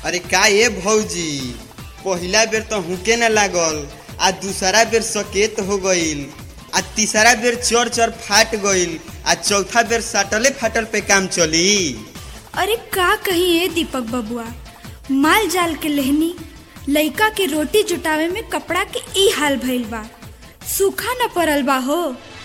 अरे का ये भौजी पहिला बेर तो हुके न लागल आ दूसरा बेर सकेत हो गईल आ तीसरा बेर चर चर फाट गईल आ चौथा बेर साटले फाटल पे काम चली अरे का कही ए दीपक बबुआ माल जाल के लेहनी लइका के रोटी जुटावे में कपड़ा के ई हाल भइल बा सूखा न पड़ल बा हो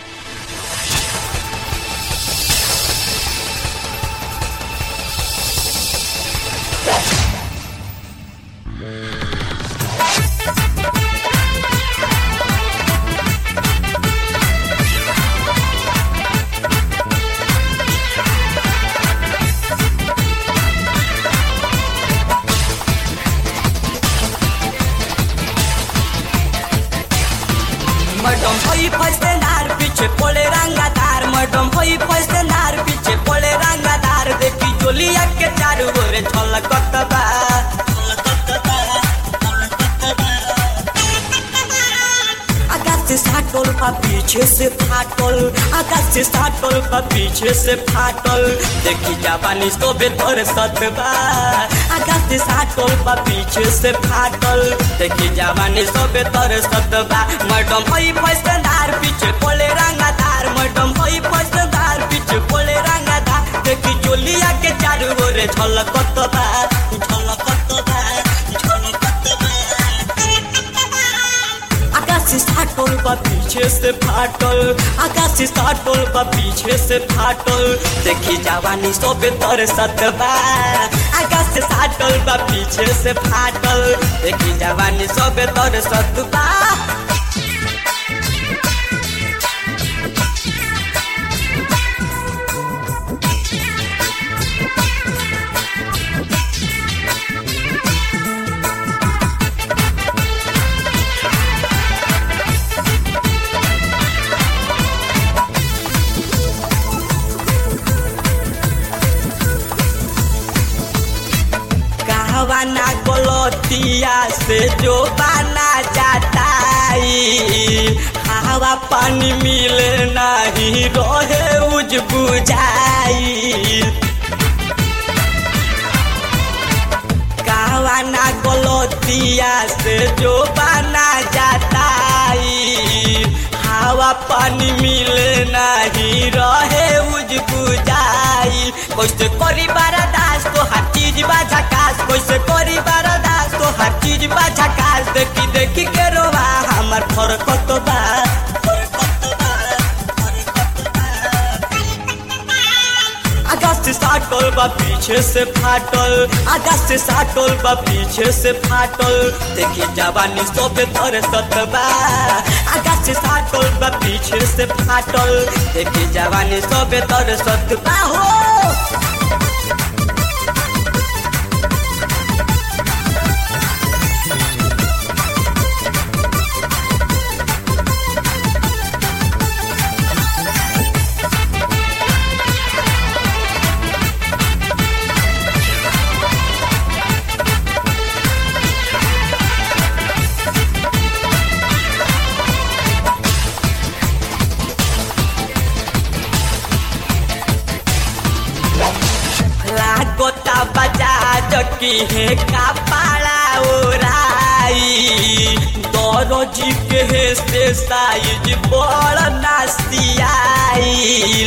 मडम होई फसनार पीछे पोले रंगादार मडम होई फसनार पीछे पोले रंगादार देखी जोलिया के चारू ओरे छलकत बा आकाश से साटल बा पीछे से फाटल आकाश से साटल बा पीछे से फाटल देखी जापानी सोबे तोर सतबा आकाश से साटल बा पीछे से फाटल देखी जापानी सोबे तोर सतबा मैडम होई फसदार पीछे पोले रंगादार मैडम होई फसदार पीछे पोले रंगादार देखी जोलिया के चारू ओरे झलकत बा झलकत बा झलकत बा आकाश से फाटल बा पीछे से फाटल आकाश से फाटल बा पीछे से फाटल देखी जवानी सोबे तर सतबा आकाश से फाटल बा पीछे से फाटल देखी जवानी सोबे तर सतबा कहवाना गलतिया से जो बाना जाता हवा पानी मिले नहीं रहे उज बुझाई कहवाना गलतिया से जो बाना जाता हवा पानी मिले नहीं रहे उज बुझाई कैसे करी बारादास तो हर चीज बा झकास कैसे करी बारादास तो हर चीज बा झकास देखी देखी के रोवा हमर फरकत बा फरकत बा, फरकत बा। आकाश से साटल बा पीछे से फाटल आकाश से साटल बा पीछे से फाटल देखी जवानी सोबे तर सतबा आकाश से साटल बा पीछे से फाटल देखी जवानी सोबे तर सतबा हो लागोता बजाज की है कपाड़ा ओराई दरोजी के है से साइज बड़ नासियाई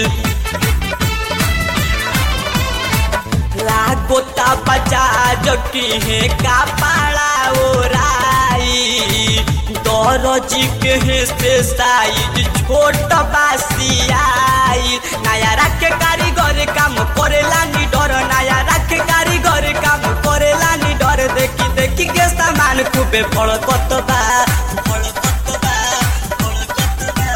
लागोता बजाज की है कपाड़ा ओराई दरोजी के है से साइज छोट बासियाई नया रखे कारीगर काम करेला नी डर नया रखे कारीगर काम करेला नी डर देखी देखी के सामान खूबे फड़कत बा फड़कत बा, फड़कत बा।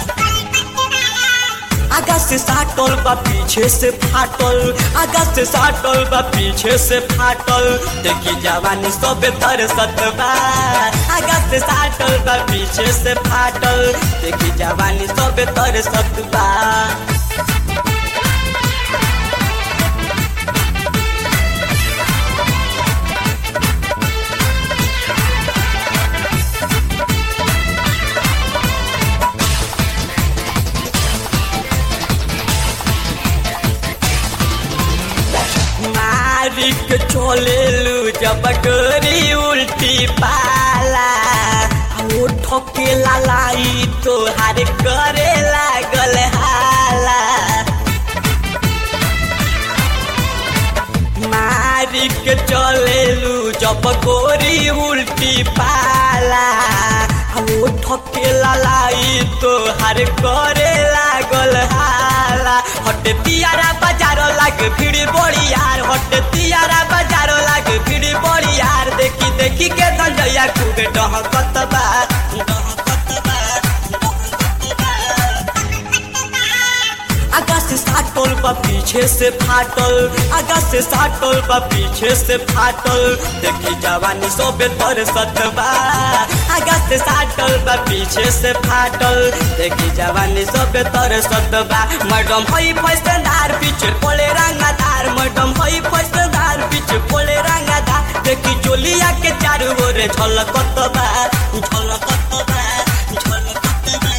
आकाश से साटल बा पीछे से फाटल आकाश से साटल बा पीछे से फाटल देखी जवानी सबे तर सतबा आकाश से साटल बा पीछे से फाटल देखी जवानी सबे तर सतबा मारिक चलेलु जब गोरी उल्टी पाला वो ठोके लालाई तोहार करे लागल हाला मारी के चलेलू जब गोरी उल्टी पाला वो ठोके लालाई तोहार करे लागल हाला हट तियारा बाजार लाग भीड़ बड़ी यार हट तियारा बाजार लाग भीड़ बड़ी यार देखी देखी के धंजया खूब डहकत बा डहकत बा आगा से साटल बा पीछे से फाटल आगा से साटल बा पीछे से फाटल देखी जवानी सोबे तर सतबा आगा से साटल बा पीछे से फाटल देखी जवानी सोबे तर सतबा मैडम हई फैसदार पीछे पोले रंगादार मैडम हई फैसदार पीछे पोले रंगादार देखी जोलिया के चारू ओरे झलकत बा झलकत बा झलकत बा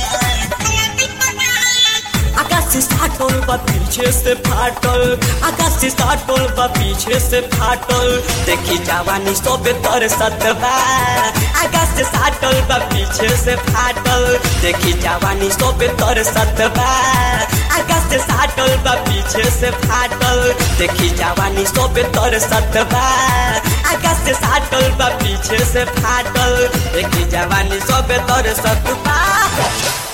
आकाश से साटल बा पीछे से फाटल आकाश से साटल बा पीछे से फाटल देखी जवानी सोबे तर सतबा आकाश से साटल बा पीछे से फाटल देखी जवानी सोबे तर सतबा आकाश से साटल बा पीछे से फाटल देखी जवानी सोबे तर सतबा आकाश से साटल बा पीछे से फाटल देखी जवानी सोबे तर सतबा